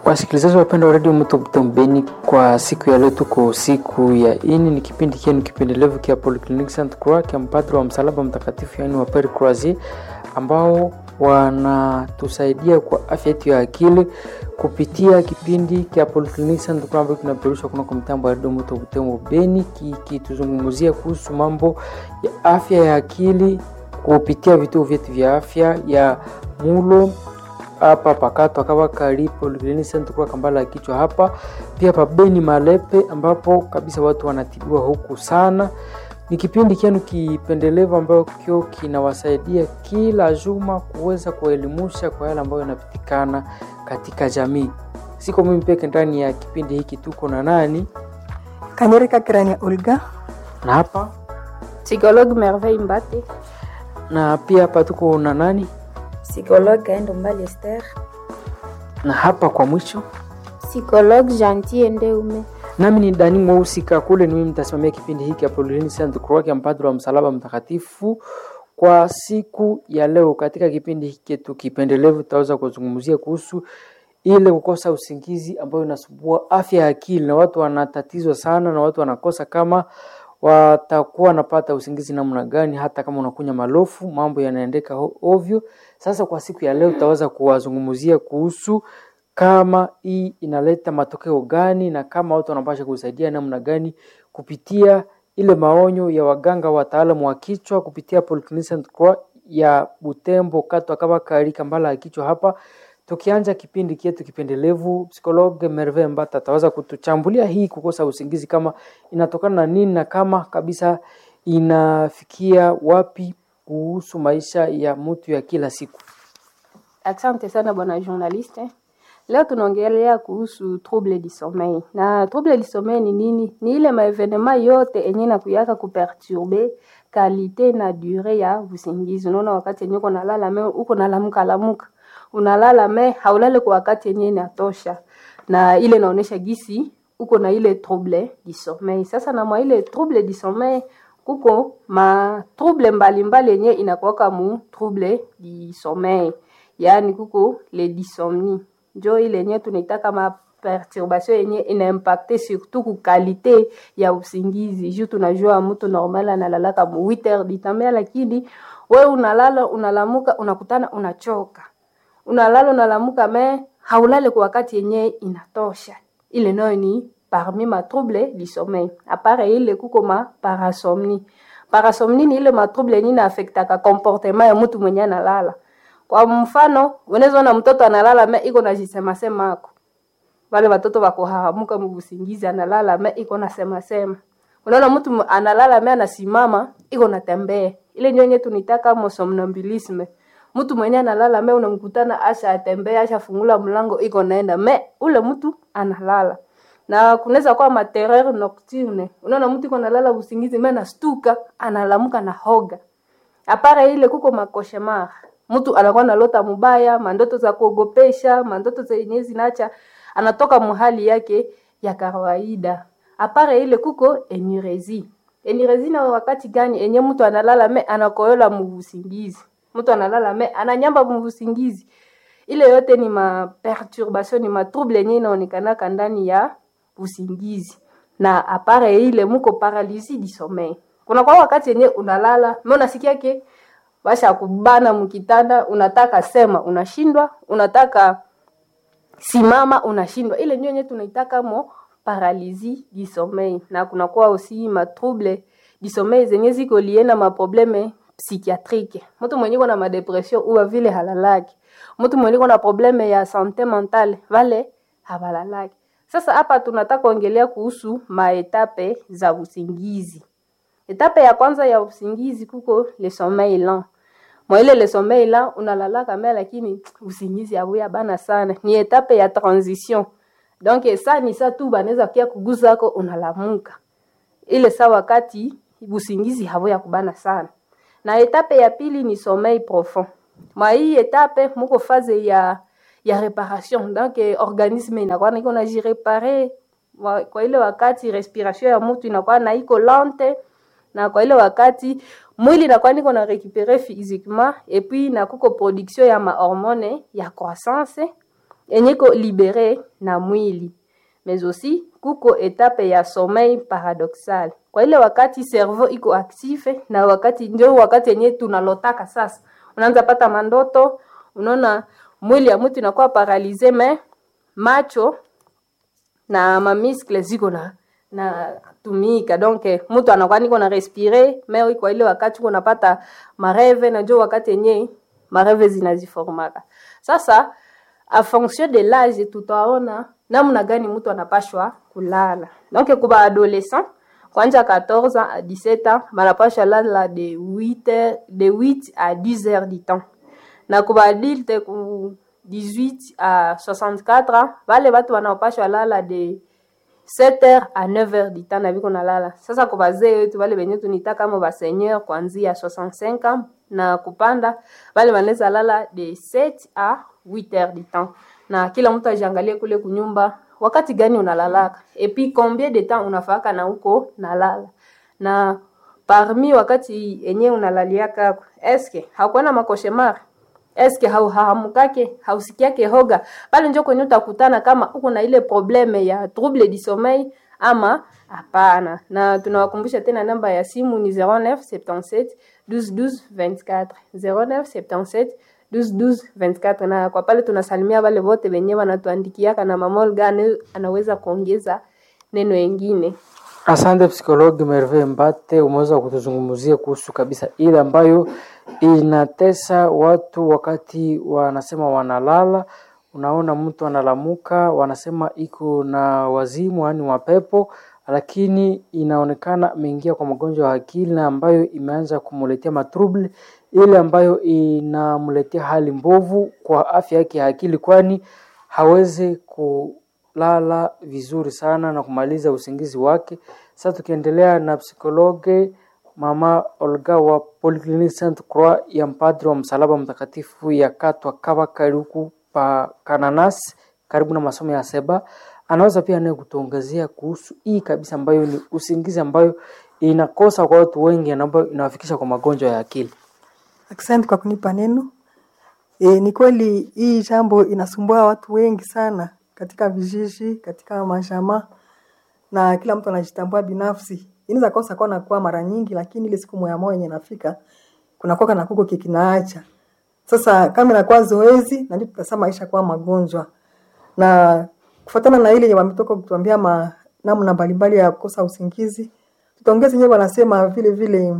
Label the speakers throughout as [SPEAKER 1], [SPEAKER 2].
[SPEAKER 1] Wasikilizaji wapendwa wa redio Mto Mtembeni, kwa siku ya leo tuko siku ya ini, ni kipindi kienu kipendelevu kia Polyclinic Saint Croix kia mpadri wa msalaba mtakatifu, yaani wa Pere Croisier, ambao wanatusaidia kwa afya yetu ya akili kupitia kipindi kia Polyclinic Saint Croix ambayo kinaperushwa kunako mtambo wa redio Mto Mtembeni, kikituzungumzia kuhusu mambo ya afya ya akili kupitia vituo vyetu vya afya ya mulo hapa pakato akawa karipo kwa kambala ya kichwa hapa pia pabeni Malepe, ambapo kabisa watu wanatibiwa huku sana. Ni kipindi kienu kipendelevu ambacho kinawasaidia kila juma kuweza kuelimusha kwa yale ambayo yanapitikana katika jamii. Siko mimi peke ndani ya kipindi hiki, tuko na nani
[SPEAKER 2] Kanyereka Kirania Olga
[SPEAKER 1] na hapa
[SPEAKER 3] Psychologue Merveille Mbate.
[SPEAKER 1] na pia hapa tuko na nani
[SPEAKER 4] Psychologue Aendo Mbali Esther.
[SPEAKER 1] na hapa kwa mwisho
[SPEAKER 3] Psychologue Gentil Ndeume.
[SPEAKER 1] nami ni Dani Mweusi Kakule, ni mimi mtasimamia kipindi hiki Apolline Saint Croix ya mpadri wa msalaba mtakatifu kwa siku ya leo. Katika kipindi hiki tukipendelevu, tutaweza kuzungumzia kuhusu ile kukosa usingizi ambayo inasumbua afya ya akili, na watu wanatatizwa sana, na watu wanakosa kama watakuwa wanapata usingizi namna gani, hata kama unakunya malofu, mambo yanaendeka ho- ovyo. Sasa kwa siku ya leo tutaweza kuwazungumzia kuhusu kama hii inaleta matokeo gani na kama watu wanapasha kusaidia namna gani kupitia ile maonyo ya waganga wataalamu wa kichwa kupitia Polyclinic Saint Croix ya Butembo katwa kama karika mbala ya kichwa hapa. Tukianza kipindi kietu kipendelevu, psikologe Merve Mbata ataweza kutuchambulia hii kukosa usingizi kama inatokana na nini na kama kabisa inafikia wapi kuhusu maisha ya mtu ya kila siku.
[SPEAKER 3] Asante sana bwana journaliste. Leo tunaongelea kuhusu trouble du sommeil. Na trouble du sommeil ni nini? Ni ile maevenema yote enye nakuyaka kuperturbe kalite na dure ya usingizi. Unaona wakati yenye uko nalala me uko nalamuka lamuka. Unalala me haulale kwa wakati yenye inatosha. Na ile inaonesha gisi uko na ile trouble du sommeil. Sasa na mwa ile trouble du sommeil kuko ma trouble mbalimbali yenye inakuwaka mu trouble du sommeil. Yaani kuko le dysomnie njo ile yenye tunaita kama perturbation yenye inaimpacte surtout ku kalite ya usingizi juu tunajua mtu normal analalaka mu 8 heures du temps mais lakini we unalala unalamuka unakutana unachoka unalala unalamuka me haulale kwa wakati yenye inatosha ile nayo ni parmi ma trouble du sommeil apare ile kuko ma parasomnie parasomnie ni ile ma trouble yenye inaaffectaka comportement ya mtu mwenye analala kwa mfano unaweza ona mtoto analala me iko na jisema sema ako wale watoto wako hahamuka mubusingizi analala me iko na sema sema unaona mtu mu- analala me anasimama iko na tembea ile nyenye tunitaka mo somnambulisme mtu mwenye analala me unamkutana asha atembea asha fungula mlango iko naenda me ule mtu analala na kunaweza kuwa materreur nocturne unaona mtu iko nalala usingizi me nastuka analamuka na hoga apare ile kuko makoshemar mtu anakuwa nalota mubaya mandoto za kuogopesha mandoto zenye zinacha anatoka muhali yake ya kawaida apare ile kuko enurezi enurezi na wakati gani enye mtu analala me anakoyola muvusingizi mtu analala me ananyamba muvusingizi ile yote ni ma perturbation ni ma trouble yenye inaonekanaka ndani ya usingizi na apare ile muko paralysie du sommeil kuna kwa wakati yenye unalala me unasikia ke basha kubana mkitanda unataka sema unashindwa unataka simama unashindwa ile ndio yenye tunaitaka mo paralysie du sommeil na kunakuwa aussi ma trouble du sommeil zenye ziko lie na maprobleme psychiatrique mtu mwenye iko na madepression uwa vile halalaki mtu mwenye iko na probleme ya sante mentale vale habalalaki sasa hapa tunataka ongelea kuhusu maetape za usingizi etape ya kwanza ya usingizi kuko le sommeil lent mwaile le sommeil lent unalalaka me lakini usingizi abuya bana sana ni etape ya transition donc sa ni sa tu banaweza kia kuguzako unalamuka ile sa wakati usingizi habuya kubana sana na etape ya pili ni sommeil profond mwa hii etape muko faze ya ya reparation donc eh, organisme inakuwa naiko najirepare wa- kwa ile wakati respiration ya mtu inakuwa na iko lente na kwa ile wakati mwili inakuwa niko na récupérer physiquement et puis na kuko production ya mahormone ya croissance yenye iko libere na mwili mais aussi kuko etape ya sommeil paradoxal kwa ile wakati cerveau iko active na wakati ndio wakati yenye tunalotaka sasa unaanza pata mandoto unaona mwili ya mtu inakuwa paralize me macho na mamiskle ziko na na tumika donc eh, mtu anakuwa niko na respire me kwa ile wakati uko napata mareve na njo wakati yenye mareve zinaziformaka sasa a fonction de l'âge tutaona namna gani mtu anapashwa kulala donc kuba adolescent kwanja 14 ans à 17 ans banapasha lala de 8 heures, de 8 à 10 heures du temps na kuba adulte ku 18 à 64 ans vale batu wanapashwa lala de 7 heures à 9 heures du temps na viko nalala sasa kwa bazee wetu vale benye tunita kama baseigneur kuanzia 65 ans na kupanda vale wanaweza lala de 7 à 8 heures du temps na kila mtu ajiangalie kule kunyumba wakati gani unalalaka epi combien de temps unafaka na huko nalala na parmi wakati enye unalaliaka eske hakuwa na makoshemar eske hauhahamukake hausikiake hoga pale njo kwenye utakutana kama uko na ile probleme ya trouble du sommeil ama hapana na tunawakumbusha tena namba ya simu ni 0977 12 12 24 0977 12 24 na kwa pale tunasalimia wale wote wenye wanatuandikiaka na mamolga ane- anaweza kuongeza neno engine
[SPEAKER 1] Asante psikologi Merve Mbate, umeweza kutuzungumzia kuhusu kabisa ile ambayo inatesa watu wakati wanasema wanalala. Unaona mtu analamuka, wanasema iko na wazimu, yaani mapepo, lakini inaonekana ameingia kwa magonjwa ya akili na ambayo imeanza kumletea matrouble, ile ambayo inamletea hali mbovu kwa afya yake ya akili, kwani hawezi ku lala vizuri sana na kumaliza usingizi wake. Sasa tukiendelea na psikologe mama Olga wa Polyclinic Saint Croix ya mpadri wa msalaba mtakatifu ya Katwa Kabaka huku pa Kananas karibu na masomo ya Seba, anaweza pia naye kutuongezea kuhusu hii kabisa ambayo ni usingizi ambayo inakosa kwa watu wengi na ambayo inawafikisha kwa magonjwa ya akili.
[SPEAKER 2] Asante kwa kunipa neno. E, ni kweli hii jambo inasumbua watu wengi sana katika vijiji, katika mashama na kila mtu anajitambua binafsi. Inaweza kosa kwa nakuwa mara nyingi, lakini ile siku moya moja yenye nafika kuna kwa na kuko kikinaacha. Sasa kama inakuwa zoezi na ndio tutasema maisha kwa magonjwa. Na kufuatana na ile yenye wametoka kutuambia ma namna mbalimbali ya kukosa usingizi, tutaongeza yenyewe wanasema vile vile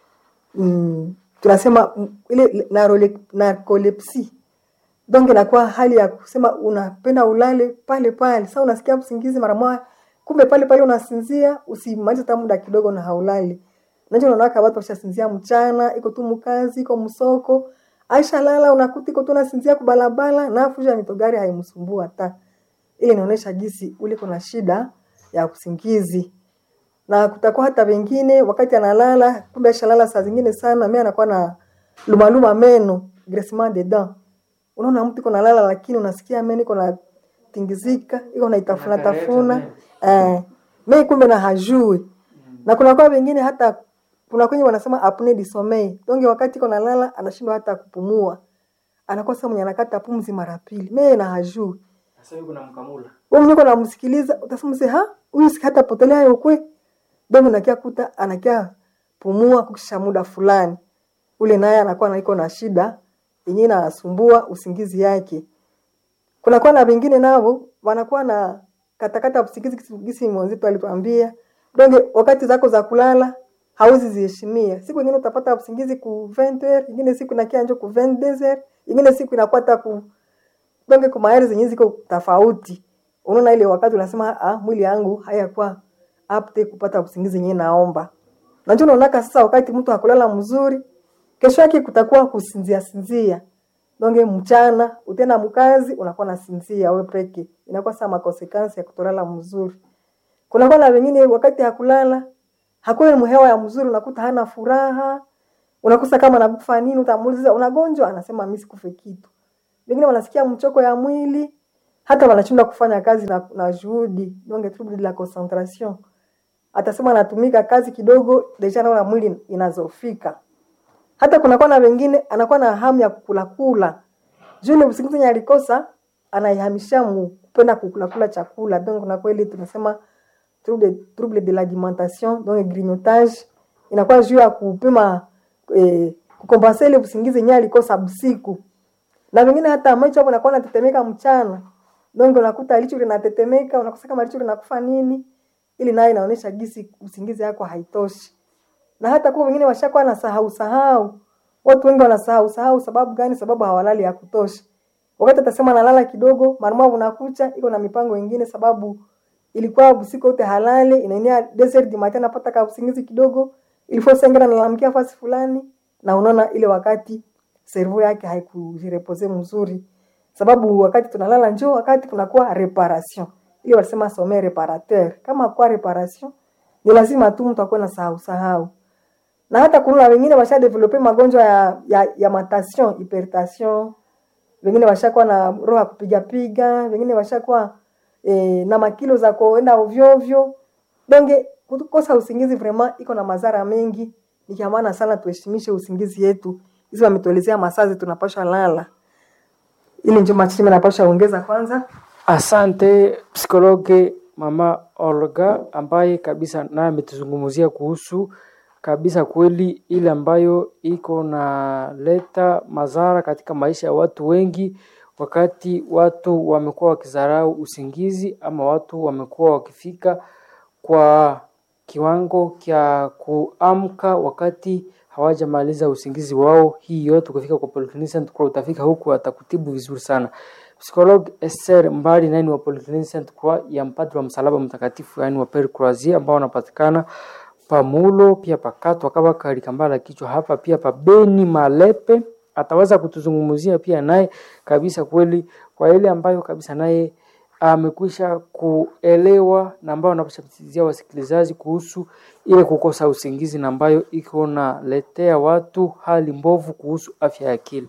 [SPEAKER 2] mm, tunasema mm, ile narole- narcolepsy donc inakuwa hali ya kusema unapenda ulale pale pale sasa unasikia usingizi mara moja kumbe pale pale unasinzia usimalize hata muda kidogo na haulali nacho unaona watu washasinzia mchana iko tu mkazi iko msoko aisha lala unakuta iko tu nasinzia kubalabala na afuja mitogari haimsumbua hata ile inaonyesha jinsi ule kuna shida ya usingizi na kutakuwa hata wengine wakati analala kumbe ashalala saa zingine sana mimi anakuwa na lumaluma meno graissement de dents unaona mtu iko nalala lakini unasikia meno iko na tingizika iko na itafuna tafuna eh mimi kumbe na hajui na kuna kwa wengine hata kuna kwenye wanasema apnea du sommeil donc wakati iko nalala anashindwa hata kupumua anakuwa sasa mwenye anakata pumzi mara pili mimi na hajui
[SPEAKER 1] Sasa yuko na mkamula.
[SPEAKER 2] wewe mwenyewe unamsikiliza utasema mse ha huyu si hata potelea yokwe ndio unakia kuta anakia pumua kukisha muda fulani ule naye anakuwa naiko na shida yenyewe inasumbua usingizi yake kunakuwa na wengine nao wanakuwa na katakata usingizi kisi- gisi mwenzetu alituambia donge wakati zako za kulala hauzi ziheshimia siku ingine utapata usingizi ku 20 heures ingine siku inakia njo ku 22 heures ingine siku inakuwa hata ku donge kwa mahali zenye ziko tofauti unaona ile wakati unasema ah, mwili yangu hayakuwa apte kupata usingizi yenyewe naomba na ndio unaonaka sasa wakati mtu hakulala mzuri kesho yake kutakuwa kusinzia sinzia donge mchana utenda mkazi unakuwa na sinzia wewe peke inakuwa sama consequence ya kutolala mzuri kunakuwa na wengine wakati hakulala hakuna mhewa ya mzuri unakuta hana furaha unakosa kama nakufa nini utamuuliza unagonjwa anasema mimi sikufe kitu wengine wanasikia mchoko ya mwili hata wanashindwa kufanya kazi na, na juhudi donc trouble de la concentration atasema anatumika kazi kidogo deja naona mwili inazofika hata kunakuwa na wengine anakuwa na hamu ya kukula kula juu ile usingizi yenye alikosa anaihamishia mu kupenda kukula kula chakula donc na kweli tunasema trouble, trouble de l'alimentation donc grignotage inakuwa juu ya kupima eh, kukompensa ile usingizi yenyewe alikosa usiku na wengine hata macho hapo nakuwa natetemeka mchana donc unakuta licho linatetemeka unakosa kama licho linakufa nini ili nayo inaonyesha gisi usingizi yako haitoshi na hata kwa wengine washakuwa na sahau sahau watu wengi wanasahau sahau sababu gani sababu hawalali ya kutosha wakati atasema nalala kidogo marumwa unakucha iko na mipango ingine sababu ilikuwa usiku wote halali inaenea desert di matin napata ka usingizi kidogo ilifo sengera nalamkia fasi fulani na unaona ile wakati servo yake haikujirepose mzuri sababu wakati tunalala njoo wakati kunakuwa reparation ile wanasema some reparateur kama kwa reparation ni lazima tu mtu akuwe na sahau sahau na hata kuna wengine washa develope magonjwa ya, ya, ya matation hypertension wengine washakuwa na roho ya kupiga piga wengine washakuwa eh, na makilo za kuenda ovyo ovyo donge kukosa usingizi vraiment iko na madhara mengi ni kia maana sana tuheshimishe usingizi yetu hizi wametuelezea masazi tunapasha lala ili njo machimi napasha ongeza kwanza
[SPEAKER 1] Asante psikologe mama Olga ambaye kabisa naye ametuzungumzia kuhusu kabisa kweli ile ambayo iko na leta madhara katika maisha ya watu wengi, wakati watu wamekuwa wakizarau usingizi ama watu wamekuwa wakifika kwa kiwango cha kuamka wakati hawajamaliza usingizi wao. Hii yote kufika kwa Polyclinic Center Croix, utafika huku atakutibu vizuri sana. Psikolog Esther Mbali naye ni wa Polyclinic Center Croix ya mpadri wa msalaba mtakatifu, yani wa Pere Croisier ambao wanapatikana pamulo pia pakatwa kama kalikambala kichwa hapa pia pabeni malepe ataweza kutuzungumzia pia naye kabisa kweli kwa ile ambayo kabisa naye amekwisha kuelewa na ambayo anapashatizia wasikilizaji kuhusu ile kukosa usingizi na ambayo iko naletea watu hali mbovu kuhusu afya ya akili.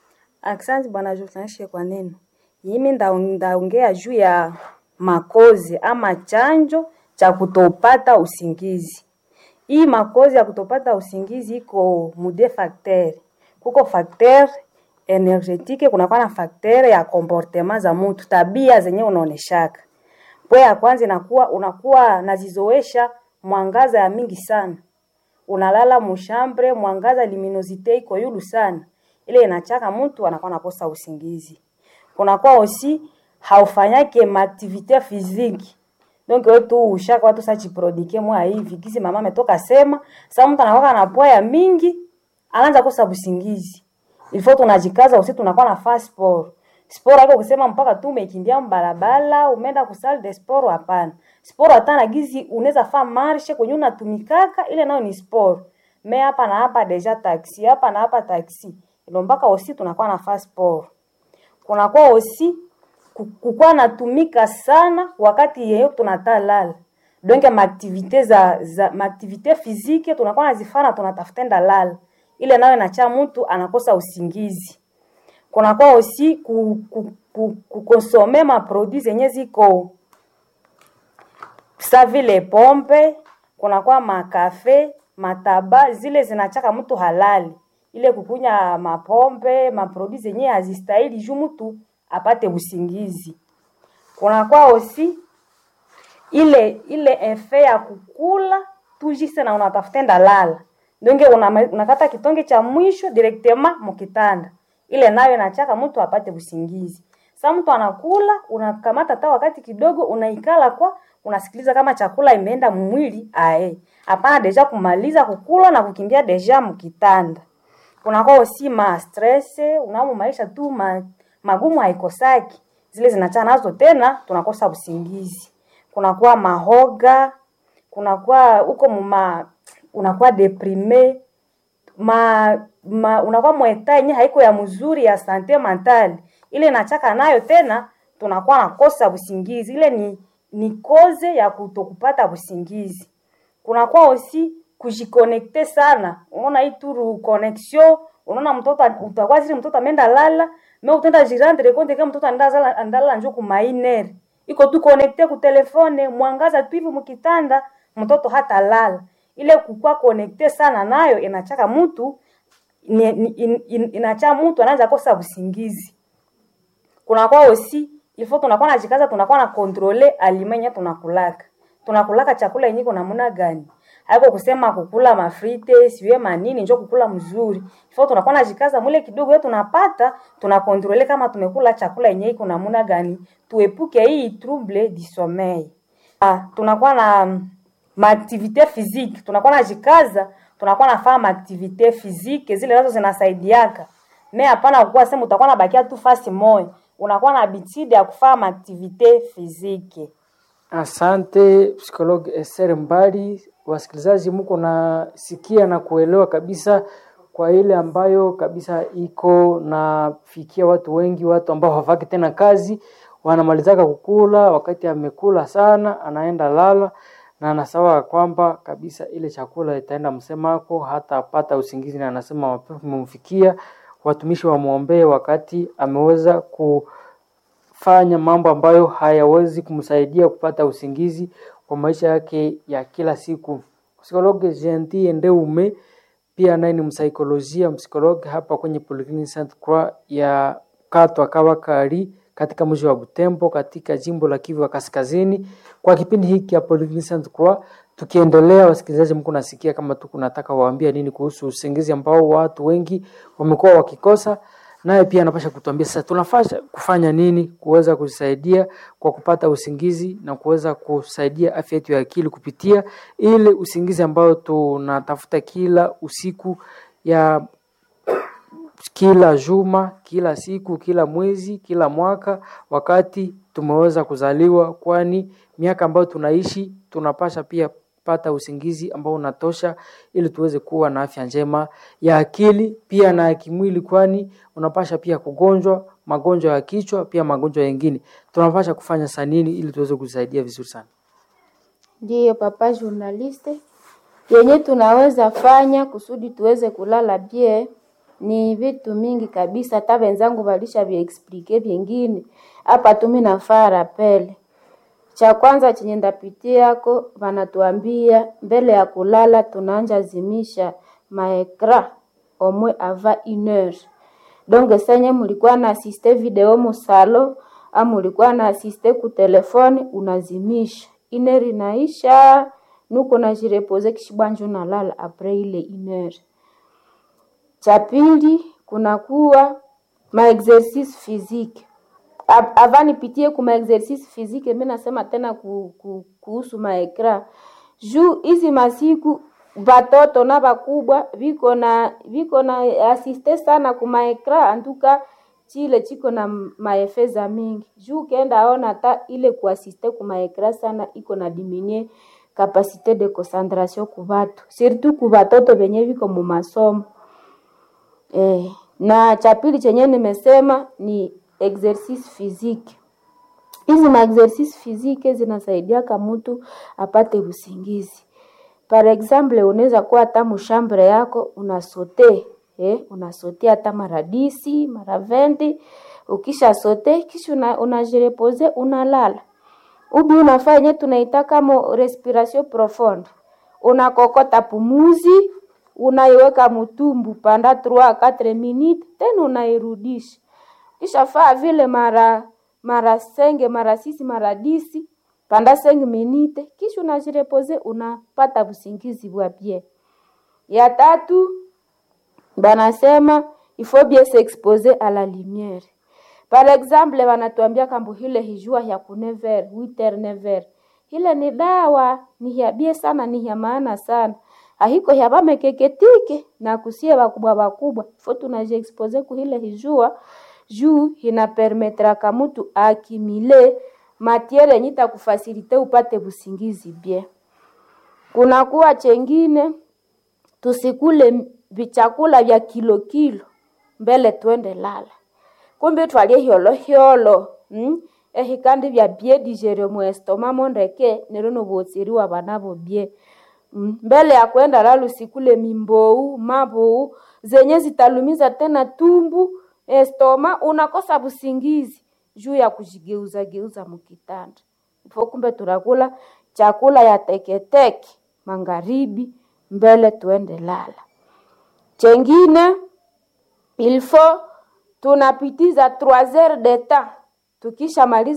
[SPEAKER 4] Asante bwana journalist kwa neno. Mimi nda- ndaongea juu ya makozi ama chanjo cha kutopata usingizi. Hii makozi ya kutopata usingizi iko mude facteur. Kuko facteur energetike, kunakuwa na facteur ya comportement za mtu, tabia zenye unaoneshaka. Pwe ya kwanza inakuwa unakuwa nazizoesha mwangaza ya mingi sana unalala mushambre mwangaza luminosite iko yulu sana ile inachaka mtu anakuwa nakosa usingizi kunakuwa osi haufanyake maaktivite physique donc wewe tu ushaka watu sa jiprodike mwa hivi kisi mama ametoka sema sasa mtu anakuwa na poa ya mingi anaanza kosa usingizi ilifo tunajikaza usi tunakuwa na fast sport sport haiko kusema mpaka tu umekimbia mbalabala umeenda ku salle de sport hapana sport hata na gizi unaweza fa marche kwenye unatumikaka ile nayo ni sport me hapa na hapa deja taxi hapa na hapa taxi ilo mpaka osi tunakuwa na fast sport kunakuwa osi ku- kukuwa natumika sana wakati yeyo tunatalala donc maaktivite za, za maaktivite physique tunakuwa nazifana tunatafuta enda lala ile nayo inacha mtu anakosa usingizi kunakuwa osi ku, ku, ku, kukonsome maproduit zenye ziko sa vile pombe kunakuwa makafe mataba zile zinachaka mtu halali ile kukunya mapombe maproduit zenye hazistahili juu mtu apate usingizi kunakuwa osi ile ile efe ya kukula tujise na unatafuta enda lala donge una, unakata kitonge cha mwisho directement mukitanda ile nayo inachaka mtu apate usingizi sa mtu anakula unakamata hata wakati kidogo unaikala kwa unasikiliza kama chakula imeenda mwili ae hapana deja kumaliza kukula na kukimbia deja mkitanda kunakuwa osi ma stress unamo maisha tu ma, magumu haikosaki zile zinachana nazo tena tunakosa usingizi kunakuwa mahoga kunakuwa huko muma unakuwa deprime ma, ma unakuwa mweta yenye haiko ya mzuri ya sante mentale ile nachaka nayo tena tunakuwa nakosa usingizi ile ni ni koze ya kutokupata usingizi kunakuwa osi kujikonekte sana unaona hii turu connexion unaona mtoto utakuwa zile mtoto ameenda lala me utenda jirandre konte kama mtoto andala andala njo kumainer iko tu connecte ku telefone mwangaza tu hivi mkitanda mtoto hata lala ile kukua connecte sana nayo inachaka mtu ni, ni, in, in, inacha mtu anaanza kosa usingizi kunakuwa osi ilfo tunakuwa najikaza tunakuwa na kontrole alimenya tunakulaka tunakulaka chakula yenye iko namna gani haiko kusema kukula mafrite siwe manini njo kukula mzuri ifo tunakuwa najikaza mwile kidogo yetu tunapata tunakontrole kama tumekula chakula yenye iko namna gani tuepuke hii trouble du sommeil ah, tunakuwa na mm, maaktivite physique tunakuwa najikaza tunakuwa nafanya maaktivite physique zile nazo zinasaidiaka me hapana kukuwa sema utakuwa nabakia tu fasi moya unakuwa na habitude ya kufanya maaktivite physique
[SPEAKER 1] Asante psikologi Esther Mbali. Wasikilizaji, mko nasikia na kuelewa kabisa kwa ile ambayo kabisa iko nafikia watu wengi, watu ambao hawafaki tena kazi, wanamalizaka kukula, wakati amekula sana anaenda lala na anasawa kwamba kabisa ile chakula itaenda msemako, hata apata usingizi, na anasema mapepo imemfikia. Watumishi wamwombee wakati ameweza ku fanya mambo ambayo hayawezi kumsaidia kupata usingizi kwa maisha yake ya kila siku. Psikologi Gentil Ndeume pia naye ni msaikolojia msikologi hapa kwenye Polyclinic Sainte Croix ya Katwa Kabakari katika mji wa Butembo katika jimbo la Kivu ya Kaskazini. Kwa kipindi hiki ya Polyclinic Sainte Croix tukiendelea, wasikilizaji, mko nasikia kama tu kunataka waambia nini kuhusu usingizi ambao watu wengi wamekuwa wakikosa naye pia anapasha kutuambia sasa tunafaa kufanya nini kuweza kusaidia kwa kupata usingizi na kuweza kusaidia afya yetu ya akili kupitia ile usingizi ambao tunatafuta kila usiku ya kila juma, kila siku, kila mwezi, kila mwaka, wakati tumeweza kuzaliwa, kwani miaka ambayo tunaishi tunapasha pia pata usingizi ambao unatosha ili tuweze kuwa na afya njema ya akili pia na ya kimwili, kwani unapasha pia kugonjwa magonjwa ya kichwa pia magonjwa yengine. Tunapasha kufanya saa nini ili tuweze kusaidia vizuri sana?
[SPEAKER 5] Ndiyo papa journaliste, yenye tunaweza fanya kusudi tuweze kulala bie ni vitu mingi kabisa, hata wenzangu walisha viexplike vingine hapa. Tumi nafaa rapele cha kwanza chenye ndapitiako, wanatuambia mbele ya kulala tunaanja zimisha maekra omwe ava une heure donc senye mulikuwa na asiste video musalo au mulikuwa na asiste ku telefone unazimisha iner inaisha nuko najirepoze kishibwanjo nalala apres ile iner cha pili kunakuwa maexercice physique Ab- ava nipitie ku maexercice physique mi nasema tena ku, ku, kuhusu maekra juu hizi masiku vatoto na vakubwa viko na viko na asiste sana ku maekra antuka chile chiko na maefe za mingi juu ukienda aona hata ile kuasiste ku maekra sana iko na diminie kapasite de concentration ku vatu surtout ku vatoto venye viko mu masomo eh, na cha pili chenye nimesema ni exercice physique hizi maexercice physique zinasaidiaka mtu apate usingizi par exemple unaweza kuwa hata mushambre yako unasote eh, unasote hata mara disi mara vendi ukisha sote kisha una, unajirepoze unalala ubi unafaa yenye tunaita kama respiration profonde unakokota pumuzi unaiweka mutumbu panda 3 4 minute tena unairudisha kisha faa vile mara mara senge mara sisi mara disi panda senge minute kisha unajirepoze unapata usingizi bwa bien ya tatu banasema il faut bien s'exposer à la lumière par exemple wanatuambia kambu hile hijua ya ku 9h 8h 9h hile ni dawa ni ya bie sana ni ya maana sana ahiko ya bamekeketike na kusie bakubwa bakubwa fo tunajiexpose ku hile hijua juu inapermetraka mutu akimile matiere yenye itakufasilite upate busingizi bien. Kunakuwa chengine tusikule vichakula vya kilo kilo mbele twende lala, kumbe twalie hyolo hyolo mm? ehikandi vya bie digere muestoma mondeke nero nobotsiriwa banabo bie mm? mbele ya kwenda lala usikule mimbou mabou zenye zitalumiza tena tumbu estoma unakosa busingizi juu ya kujigeuza geuza mukitanda ifo kumbe tunakula chakula ya teketeke magharibi mbele tuende lala chengine ilfo tunapitiza 3 heures de temps tukishamaliza